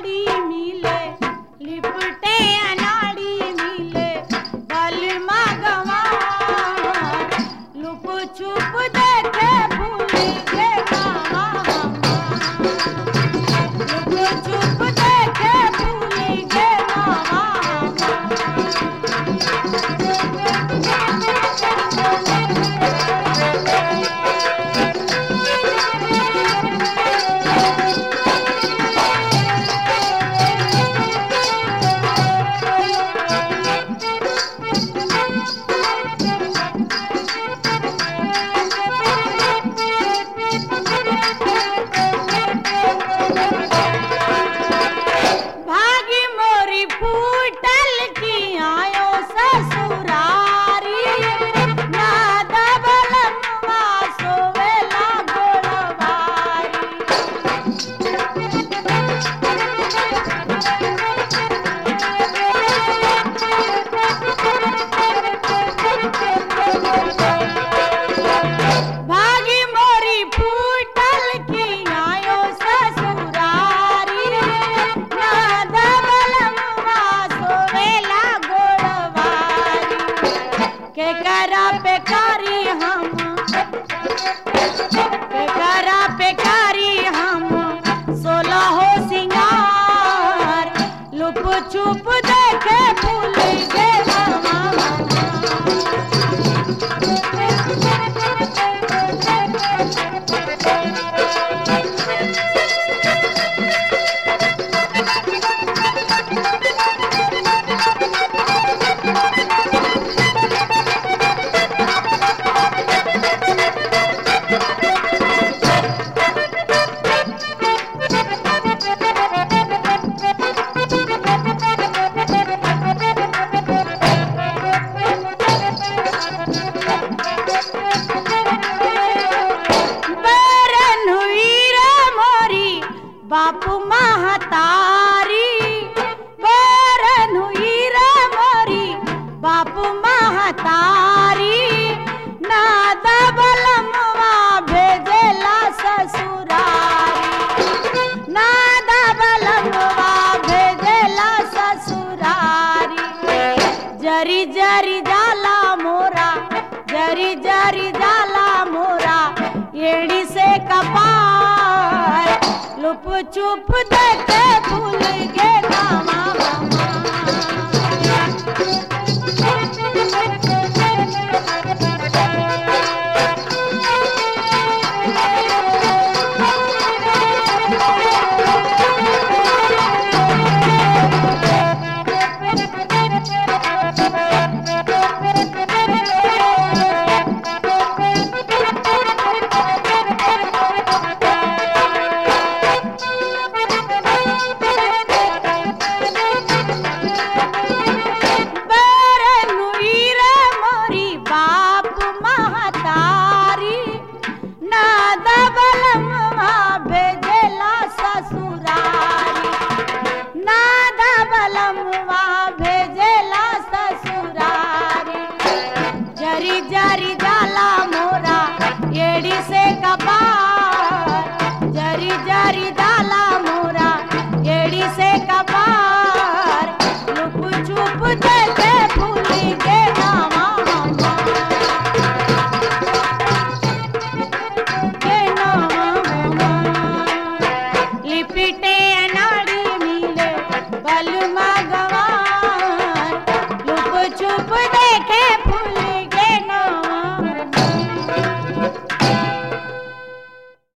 अनाड़ी मिले लिपटे अनाड़ी मिले बलमा गवा लुप छुप देखे भूल के मामा लुप छुप देखे भूल के भागी मोरी फूटल की आयो ससुरारी नाद बलमवा सोवेला गोड़वारी भागी मोरी फूटल की आयो ससुरारी नाद बलमवा सोवेला गोड़वारी के करा पे कारी हम के करा पे कारी हम सोलह हो सिंगार लुप छुप देखे फूल के मामा बरन हुई रे मोरी बापू महतारी बरन हुई रे मोरी बापू महतारी नाद बलमवा भेजेला ससुरारी नाद बलमवा भेजेला ससुरारी जरी जरी जाला मोरा जरी जरी जाला मोरा एड़ी से कपार लुप चुप देखे भूल गे मामा बरन हुई रे मोरी बाप महतारी नाद बलमवा भेजेला ससुरारी नाद बलमवा भेजेला ससुरारी जरी जरी जाला मोरा एड़ी से कपार जरी जरी जाला मोरा एड़ी से कपार लुप चुप देखे भूली के नामा के नामा लिपिटे अनाड़ी मिले बलमा